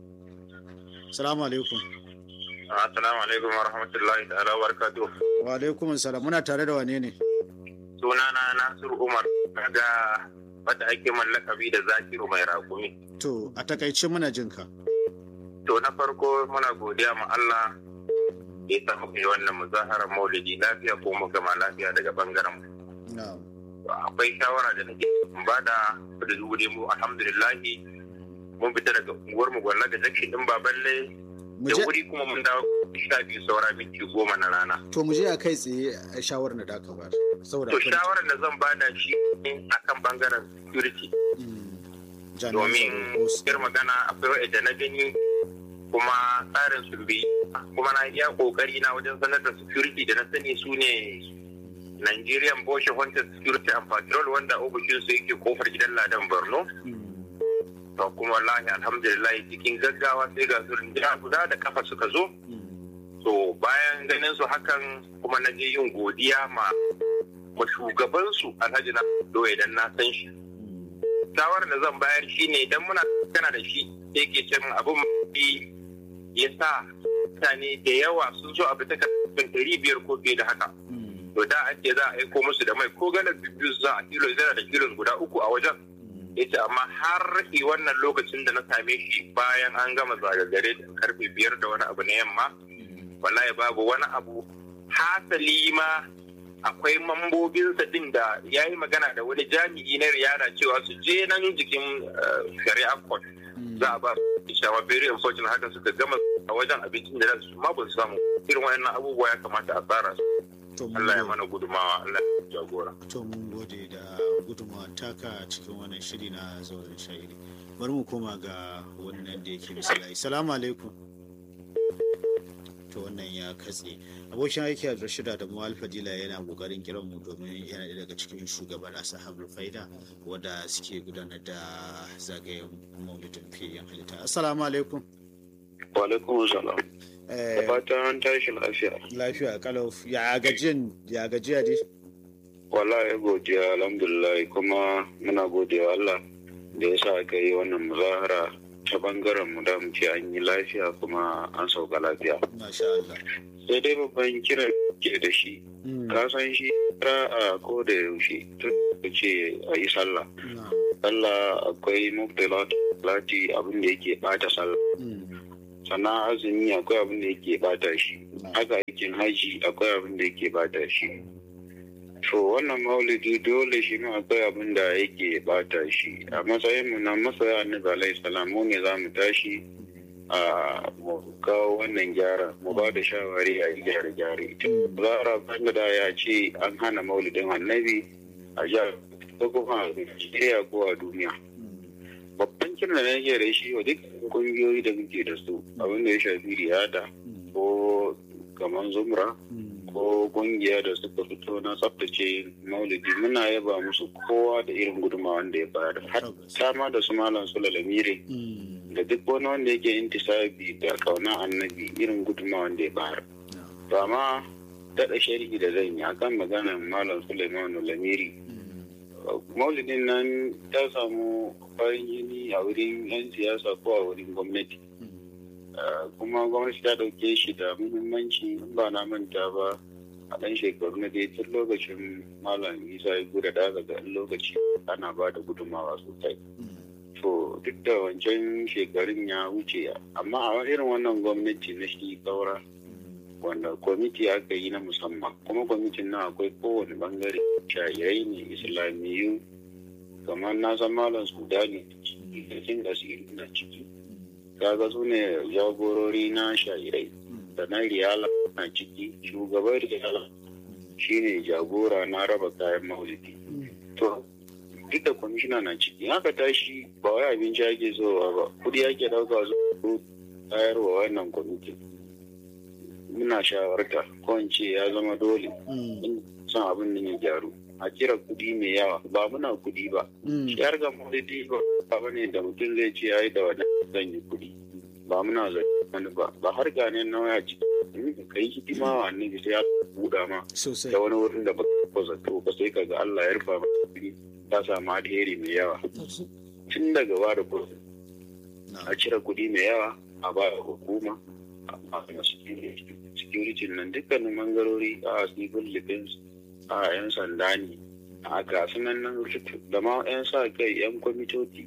salamu alaikum Assalamu alaikum wa rahmatullahi ta'ala wa barakatuh. wa alaikum salam muna tare da wane ne Sunana Nasiru Umar daga wadda ake mallakabi da Zakiru mai rakumi. to a takaice muna jin ka To na farko muna godiya ma Allah da ya samu kai wannan muzaharar maulidi lafiya ko mu gama lafiya daga bangaren mu. na'am Akwai shawara da nake bada da wuri mu alhamdulillahi mun fita daga unguwar mu gwalla da jakshin din baballe mu da je wuri kuma mun dawo sha biyu saura minti goma na rana. to mu je a kai tsaye a shawarar da aka bayar saboda To akwai- shawarar da zan bada shi ne akan bangaren security Mm. Jami'an domin tsaro ko su- yar magana akwai wa'ida na gani kuma tsarin sun bi kuma na iya kokari na wajen sanar da security da na sani su ne Nigerian Boshe Wanted Security and Patrol wanda ofishin su yake kofar gidan Ladan Borno Mm. to kuma wallahi alhamdulillah cikin gaggawa sai ga su rinjina guda da kafa suka zo Mm. to bayan ganin su hakan kuma na je yin godiya ma ma shugabansu Alhaji na Doye dan na san shi Mm. shawarar da zan bayar shi ne idan muna kana da shi da yake cin abin mafi ya sa mutane da yawa sun so abu ta kan ɗari biyar ko fiye da haka Mm. to da an ce za a aiko musu da mai ko galar biyu za a kilo zara da kilos guda uku a wajen Mm. ya ce amma har i wannan lokacin da na same shi bayan an gama zagagare da karfe biyar da wani abu na yamma Mm. wallahi babu wani abu hasali ma akwai mambobinsa din da ya yi magana da wani jami'i na riyada cewa su je nan jikin eh, shari'a court Mm. za a ba su shawa very unfortunate haka suka gama a wajen abincin da za su ma ba su samu irin wayannan abubuwa ya kamata a tsara su To mun Allah ya gode. mana gudumawa Allah ya jagora to mun gode da gudunmawa taka cikin wannan shiri na zauren sha'iri bari mu koma ga wannan da yake misali salamu alaikum to wannan ya katse abokin aiki a rashida da muwal fadila yana kokarin kiran mu domin yana ɗaya daga cikin shugaban asahabul faida wadda suke gudanar da zagayen maulidin fiye halitta assalamu alaikum wa alaikum salam Eh, fatan an tashi lafiya lafiya kalau ya gajiyan ya gajiya dai wallahi godiya alhamdulillah kuma muna godiya Allah da ya sa aka yi wannan muzahara ta bangaren mu da mu ce an yi lafiya kuma an sauka lafiya masha Allah sai dai babban kira ke da shi Mm, ka san shi a ko da yaushe tun da ce a yi sallah na'am. sallah akwai mubtilat lati abin da yake bata sallah Mm, sannan azumi akwai abin da yake bata shi na'am. haka aikin haji akwai abin da yake bata shi to wannan maulidi dole shi ma akwai abin da yake bata shi a matsayin mu na masoya annabi alaihi salam mu ne za mu tashi a mu kawo wannan gyara mu ba da shawari a yi gyare gyare Mm, zara banda da ya ce an hana maulidin annabi a jihar ko kuma a Najeriya ko a duniya mm, babban kiran da nake da shi wa duk kungiyoyi da muke da su abin da ya shafi riyada mm, ko kamar zumra mm. ko kungiya da suka fito na tsaftace maulidi muna yaba musu kowa da irin gudunmawa da ya bayar har Tabbas. sama da su malam su lalamire Mm, da duk wani wanda yake intisabi da kauna annabi irin gudunmawa da ya bayar na'am. to amma daɗa sharhi da zan yi akan maganar malam suleiman lamiri Mm, maulidin nan ta samu farin jini a wurin 'yan siyasa ko a wurin gwamnati mm, Uh, kuma gwamnati ta dauke shi da muhimmanci in ba na manta ba a ɗan shekaru na dai tun lokacin malam isa ya guda da daga ɗan lokaci ana ba da gudunmawa sosai mm, to duk da wancan shekarun ya wuce amma a irin wannan gwamnati na shi kaura mm, wanda kwamiti aka yi na musamman kuma kwamitin nan akwai kowane bangare shayarai ne islamiyu kamar na san malam sudani da jin asiri na ciki kaga su ne jagorori na sha'irai mm, da na riyala na ciki shugaban riyala shine jagora na raba kayan maulidi mm. to duk da kwamishina na ciki in aka tashi ba wai abinci ake zowa ba kudi ake dauka zo tayarwa wannan kwamitin muna shawarta ko in ce ya zama dole Mm. in son abin nan ya gyaru a cire kudi mai yawa ba muna kudi ba Mm. shi har ga maulidi ba ba ne da mutum zai ce ai da wannan zan yi kudi ba muna zai wani ba ba har gane na waya ci ka yi hidima wa annabi sai ya buɗa ma sosai da wani wurin da ba ka zato ba sai ka ga Allah ya rufa maka ta samu alheri mai yawa tun daga ba da kuɗi na a cire kuɗi mai yawa a ba da hukuma a ba da security nan dukkanin mangarori a civil defense a yan sanda ne a gasu nan nan da ma yan sa kai yan kwamitoci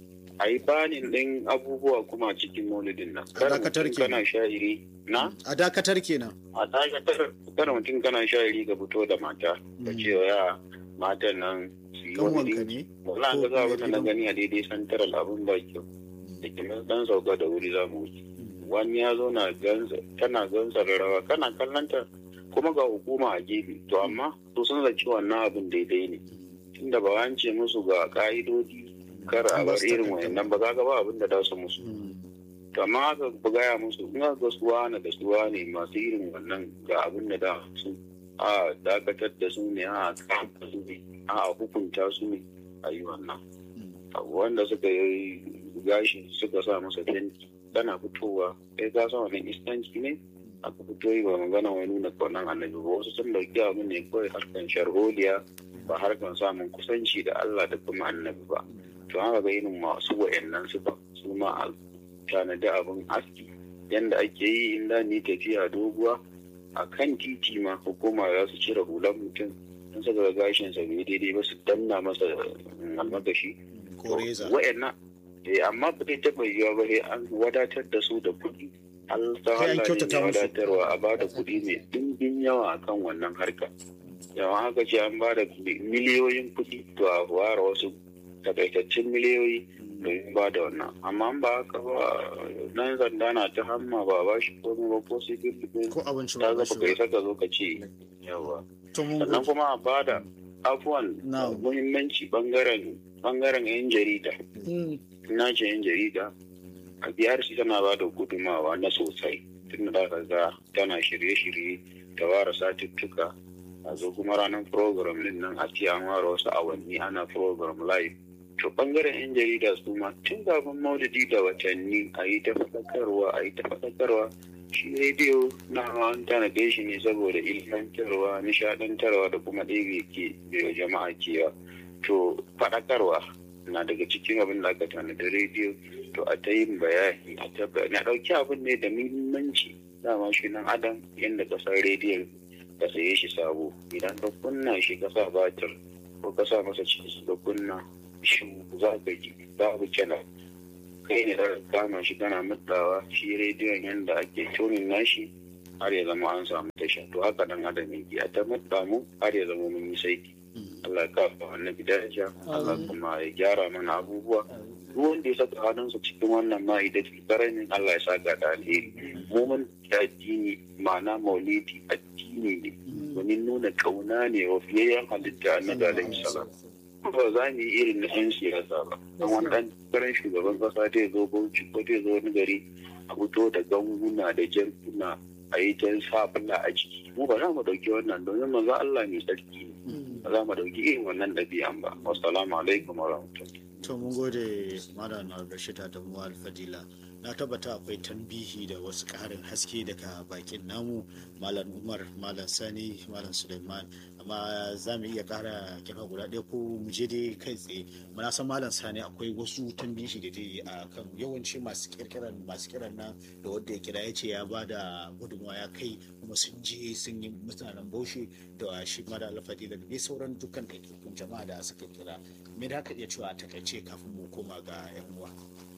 a yi banin ɗin abubuwa kuma cikin maulidin nan A dakatar mutum kenan. kana sha'iri na a dakatar kenan a dakatar kada mutum kana sha'iri ga fito da mata ka Mm. ce wa ya matan nan su yi kan wani wanka ɗinki. ne Wala Ko ga za mai abin da na gidan- gani a daidai santaral abin ba kyau. Da ke nan dan sauka da wuri za mu wuce. Wani ya zo na gansa, tana gansa da rawa, kana kallanta kuma ga hukuma a gefe. To amma to sun zaci wannan abin daidai ne. Tunda ba an ce musu ga ka'idodi kar a bar irin wayannan ba za ga ba abin da za su musu. Mm. To amma aka gaya musu in aka ga suwa na da suwa ne masu irin wannan ga abin da da su a dakatar da su ne a kama su ne a hukunta su ne a yi wannan. abu wanda suka yi gashi suka sa masa fenti tana fitowa kai ka san wannan istanci ne aka fito yi ba magana wani nuna kaunan annabi ba wasu sun dauki abu ne kawai harkan sharholiya ba harkan samun kusanci da Allah da kuma annabi ba to haka ga irin masu wa'annan su ba su ma a tanadi abin aski yanda ake yi in da ni tafiya doguwa a kan titi ma hukuma za su cire hulan mutum in suka ga gashinsa bai daidai ba su danna masa mm, almakashi ko reza wa'annan eh amma ba zai taɓa yiwuwa ba sai an wadatar da su da kuɗi Allah ta Sai an Allah ne kyautata mai musu. wadatarwa a ba da kuɗi mai ɗimbin yawa akan wannan harka yawan haka ce an ba da miliyoyin kuɗi to a ware wasu takaitaccen miliyoyi domin ba da wannan amma in ba haka ba nan zanda na ta hamma ba ba shi komai ba ko sai biyu ko abinci ta ba zaba shi kai ba saka zo ka ce yawa to mun sannan gode kuma a bada afuwan Na'am. muhimmanci bangaren bangaren yan jarida Mm. na ce yan jarida a BRC tana ba da gudumawa na sosai tun da ka ga tana shirye-shirye ta ware satuttuka a zo kuma ranar program din nan a ce an ware wasu awanni ana program live to bangaren yan jarida su ma tun kafin maulidi da watanni a yi ta faɗakarwa a yi ta faɗakarwa shi rediyo na an tanade shi ne saboda ilmantarwa nishadantarwa da kuma ɗebe ke da jama'a kewa to faɗakarwa na daga cikin abin da aka tanadi rediyo to a ta yin bayani a ta bayani a ɗauki abin ne da muhimmanci dama shi nan adam yadda kasar rediyon ka saye shi sabo idan ka kunna shi ka sa batir ko ka sa masa cikin ka kunna shi za ka ji babu kenan kai ne da kama shi kana mutsawa shi rediyon yadda ake tunin nashi har ya zama an samu tasha to haka dan adam yake a ta mutsa mu har ya zama mun yi saiti Allah ya kafa annabi daraja Allah kuma ya gyara mana abubuwa duk wanda ya saka hannunsa cikin wannan ma'ida karamin Allah ya saka da alheri mu mun da addini ma'ana maulidi addini ne domin nuna kauna ne wa fiyayyen halitta annabi alaihi salam ba za mu yi irin na 'yan siyasa ba don wani ɗan karan shugaban kasa zai zo bauchi ko zai zo wani gari a fito da ganguna da jarkuna a yi ta sabula a jiki mu ba za mu ɗauki wannan domin manzo Allah mai tsarki ne ba za mu ɗauki irin wannan ɗabi'an ba wassalamu alaikum wa rahmatullahi to mun gode malam Rashid Adamu Alfadila na tabbata akwai tambihi da wasu ƙarin haske daga bakin namu malam Umar malam Sani malam Suleiman amma za mu iya ƙara kira guda ɗaya ko mu je dai kai tsaye muna san malam Sani akwai wasu tambihi da dai a kan yawanci masu kirkiran masu kiran nan da wanda ya kira ya ce ya ba da gudunmawa ya kai kuma sun je sun yi mutanen Bauchi da shi malam Alfadila da dai sauran dukkan ɗaiɗaikun jama'a da suka kira me da ka iya cewa a takaice kafin mu koma ga 'yan uwa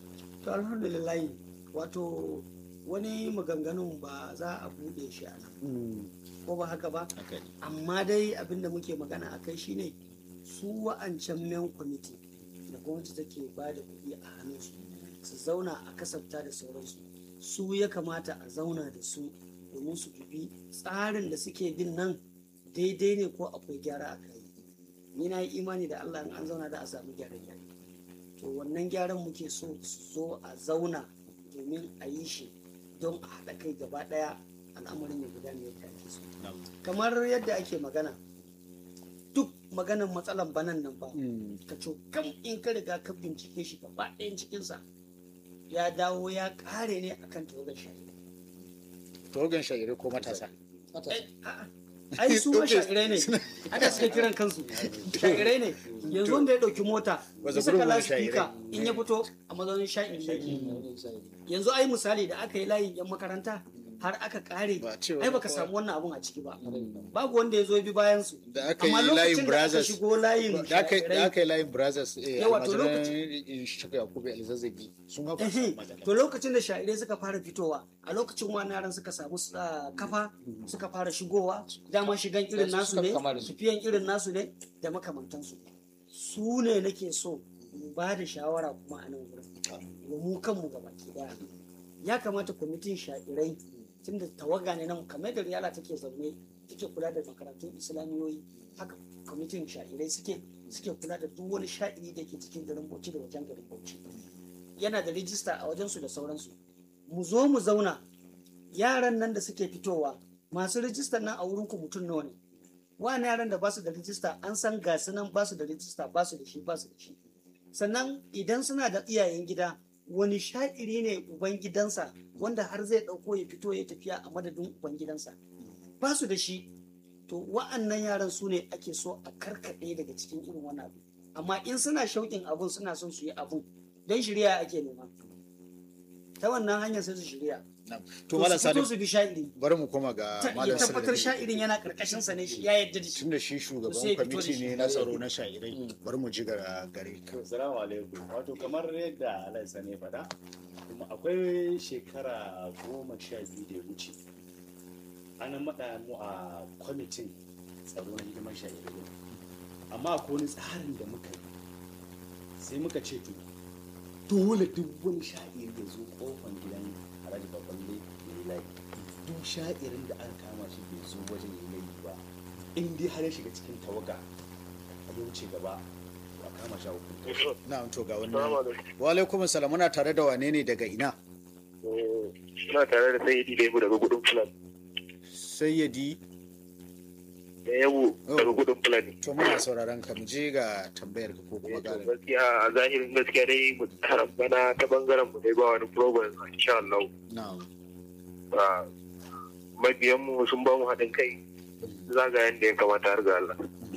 to alhamdulillah wato wani maganganun ba za a bude shi a nan ko ba haka ba haka ne amma dai abinda muke magana a kai shine su wa'ancan men kwamiti da gwamnati take ba da kuɗi a hannunsu su zauna a kasafta da sauransu su ya kamata a zauna da su domin su dubi tsarin da suke bin nan daidai ne ko akwai gyara a kai ni na yi imani da Allah in an zauna da a samu gyaran gyare to wannan gyaran muke so su zo a zauna domin a yi shi don a haɗa kai gaba ɗaya al'amarin ya gudana yadda ake so kamar yadda ake magana duk maganan matsalan banan nan ba ka kam in ka riga ka bincike shi gaba ɗayan cikinsa ya dawo ya ƙare ne akan tawagar shari'a togan shairi ko matasa ai su ma sha'irai ne haka suke kiran kansu sha'irai ne yanzu wanda ya ɗauki mota Wasu ya saka gurbin lasifika in ya fito a mazaunin sha'iri yake yanzu ai misali da aka yi layin yan makaranta har aka kare Ba cewa ai baka kowa- samu wannan abun a ciki ba babu wanda ya zo ya bi bayan su da aka amma yi layin lokacin da aka brothers shigo layin da aka da sha'irai aka yi layin brothers eh Yawa, to almajiran shiga yakubu alzazzagi sun ga ba su Ehe, matsala to lokacin da sha'irai suka fara fitowa a lokacin wani yaran suka samu ah, kafa suka fara shigowa dama shigan irin Su nasu suka ne kama da su. tafiyan irin nasu ne da makamantansu su ne nake so mu ba da shawara kuma a nan wurin wa mu kanmu ga baki daya ya kamata kwamitin sha'irai tunda tawaga ne nan kamar da riyala take zaune take kula da makarantun islamiyoyi haka kwamitin sha'irai suke suke kula da duk wani sha'iri da ke cikin garin bauchi da wajen garin bauchi yana da rijista a wajensu da sauransu mu zo mu zauna yaran nan da suke fitowa masu rijistar nan a wurin ku mutum nawa ne wani yaran da basu da rijista an san ga su nan basu da rijista basu da shi basu da shi sannan idan suna da iyayen gida wani sha'iri ne uban gidansa wanda har zai ɗauko ya fito ya tafiya a madadin uban gidansa basu da shi to wa'annan yaran su ne ake so a karkaɗe daga cikin irin wani abu amma in suna shauƙin abun suna son su yi abun don shirya ake nema ta wannan hanyar sai su shirya Na'am. to to malam su fito sadiq su bi sha'iri bari mu koma ga ta malam iya tabbatar sadiq sha'irin yana karkashin sa ne shi ya yadda da shi tunda shi shugaban sai fito da kwamiti shi. ne na tsaro na shairai bari mu ji ga gare ka Assalamu alaikum. Wato kamar yadda Allah ya ne faɗa, kuma akwai shekara goma sha biyu da ya wuce. An maɗa mu a kwamitin tsaro na hidimar shahararru. Amma akwai wani tsarin da muka yi. Sai muka ce to, dole duk wani sha'ir da zo kofan gidan Alhaji Baballe ya yi layi. Duk sha'irin da aka kama shi bai zo wajen ya yi layi ba. In dai har ya shiga cikin tawaga, a wuce gaba, to a kama shi a hukunta. na'am to ga Salamu wannan alaikum. wa alaikum assalam muna tare da wane ne daga ina Suna tare da Sayyidi Lebu daga gudun Fulani. sayyadi Da Yabu daga gudun Fulani. to muna sauraron ka mu je ga tambayar ka ko kuma Eh, to ga Gaskiya a zahirin gaskiya dai mu bana ta bangaren mu dai ba wani problem insha Allah. na'am Ba mabiyan mu sun ba mu haɗin kai zagayen da ya kamata har ga Allah.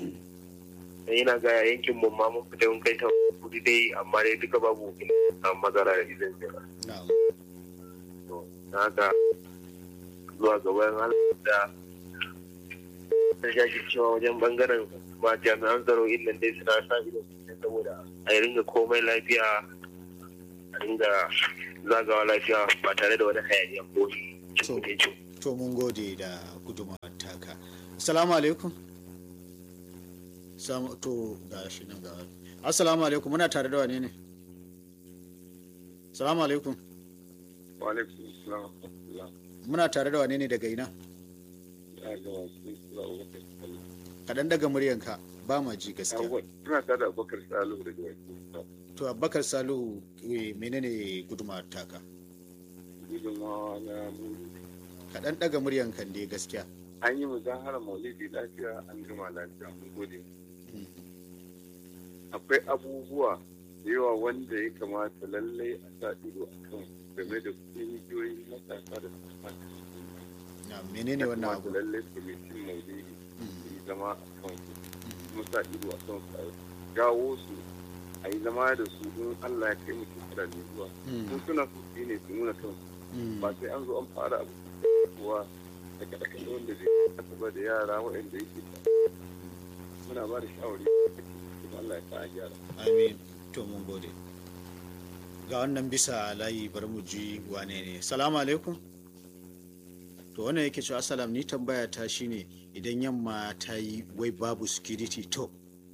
Dan ina ga yankin mu ma mun fita mun kai ta kudi dai amma dai duka babu samun matsala da izin jira. na'am To, na haka zuwa gaban Allah da ta cewa wajen bangaren ma jami'an tsaro inda dai suna sa ido sosai saboda a yi ringa komai lafiya a ringa zagawa lafiya ba tare da wani hayaniya ko To. cikin to mun gode da gudunmawar taka assalamu alaikum Samu- to ga shi nan ga assalamu alaikum muna tare da wane ne assalamu alaikum Wa alaikum salam wa muna tare da wane ne daga ina kaɗan daga muryanka ba ma ji gaskiya Ina tare da Abubakar Salihu daga Wakil. to abubakar salihu eh, menene gudunmawar taka Gudunmawa na muri. kaɗan daga muryanka dai gaskiya An yi muzahara maulidi lafiya an gama lafiya mun gode. akwai abubuwa da yawa wanda ya kamata lallai a sa ido a kan game da kungiyoyin matasa da suka na menene wannan abu lallai kwamitin maulidi su yi zama a kan su kuma sa ido a kan su a jawo su a yi zama da su don allah ya kai mu shekara ne zuwa Mm, sun suna su shi ne su nuna kansu mm, ba sai an zo an fara abu kuwa da kaɗe wanda zai kasa ba da yara waɗanda yake muna ba da shawari kuma allah ya sa a gyara amin to mun gode ga wannan bisa layi bari mu ji wane ne salamu alaikum to wannan yake cewa salam ni tambaya ta shine idan yamma ta yi wai babu security to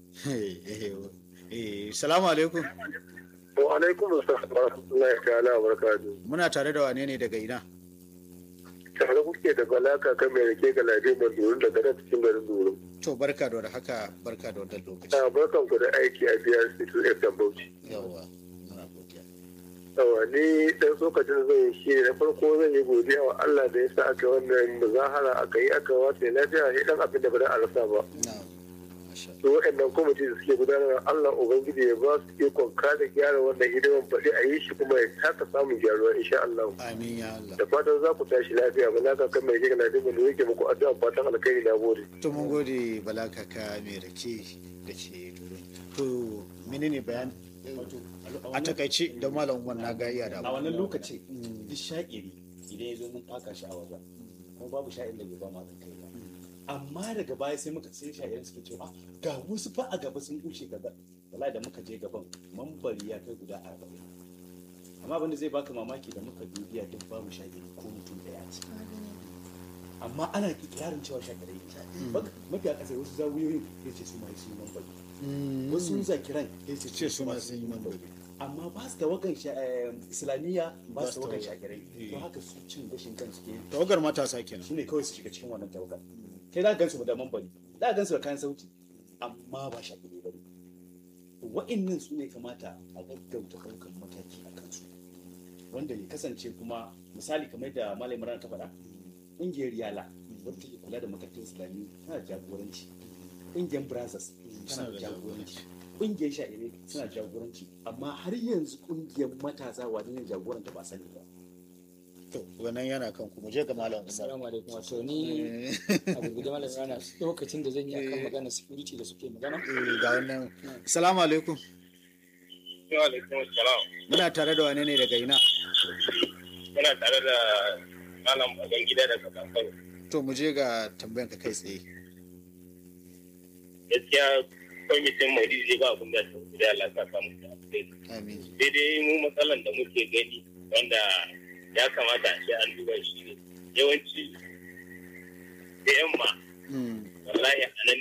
eh salamu alaikum wa alaikum assalam wa rahmatullahi ta'ala wa barakatuh muna tare da wane ne daga ina tare kuke da balaka kan mai rake ga ladimar durin daga nan cikin garin durin. to barka da wani haka barka da wannan lokaci Na barkan ku da aiki a biyar situ FM Bauchi. yawa muna godiya Yawa ni dan tsokacin zan yi shi na farko zan yi godiya wa Allah da ya sa aka wannan muzahara aka yi aka wata lafiya shi dan abin da ba da a rasa ba. na masha su waɗannan kwamiti da suke gudanar Allah Ubangiji ya ba su ikon kada gyara wannan hidiman faɗi a yi shi kuma ya taka samun gyaruwa insha Allah. amin ya Allah Da fatan za ku tashi lafiya ba na ka kan mai gina da mu yake muku addu'a fatan alkhairi na gode. to mun gode bala kaka mai rake da ke duro to menene bayan wato a takaice da malam umar na ga iya da a wannan lokacin duk sha'iri idan ya zo mun faka shi a wajen kuma babu sha'ir da bai ba ma kai ba amma daga baya sai muka sai sha'irin suke cewa "Ah, ga wasu fa a gaba sun wuce gaba wallahi da muka je gaban mambari ya kai guda arba'in amma abinda zai baka mamaki da muka dubiya duk babu sha'iri ko mutum daya ce amma ana yarin cewa sha'irai ne mafi a ƙasa wasu zawiyoyin ya ce su ma su yi mambari wasu zakiran ya ce ce su ma sun yi mambari amma ba su da wakan sha- eh, islamiyya ba Ba su su da wakan da- shagirai eh. to haka su cin gashin kansu ke tawagar matasa kenan su ne kawai su shiga cikin wannan tawagar kai za ka gansu da mambari za ka gansu da kayan sauti amma ba shagirai ba ne wa'innan su ne kamata a gaggauta ɗaukan mataki a kansu wanda ya kasance kuma misali kamar da malam rana ta faɗa ƙungiyar yala wadda take kula da makarantun islamiyya tana da jagoranci ƙungiyar brazos tana da jagoranci ƙungiyar sha'irai suna jagoranci amma har yanzu ƙungiyar matasa wani ne jagoranta ba sani ba to wannan yana kan ku mu je ga malam umar assalamu alaikum wato ni abu guda malam rana lokacin da zan yi akan magana security da suke magana Eh, ga wannan assalamu alaikum Wa alaikum salam. muna tare da wane ne daga ina Muna tare da malam baban gida daga Kankaro. to mu je ga tambayan ka kai tsaye Gaskiya kwamitin Maulidi zai ba abin da ta da Allah ta samu da alheri. amin Sai dai mu matsalan da muke gani wanda ya kamata a ce an duba shi ne yawanci da yamma Mm. wallahi a nan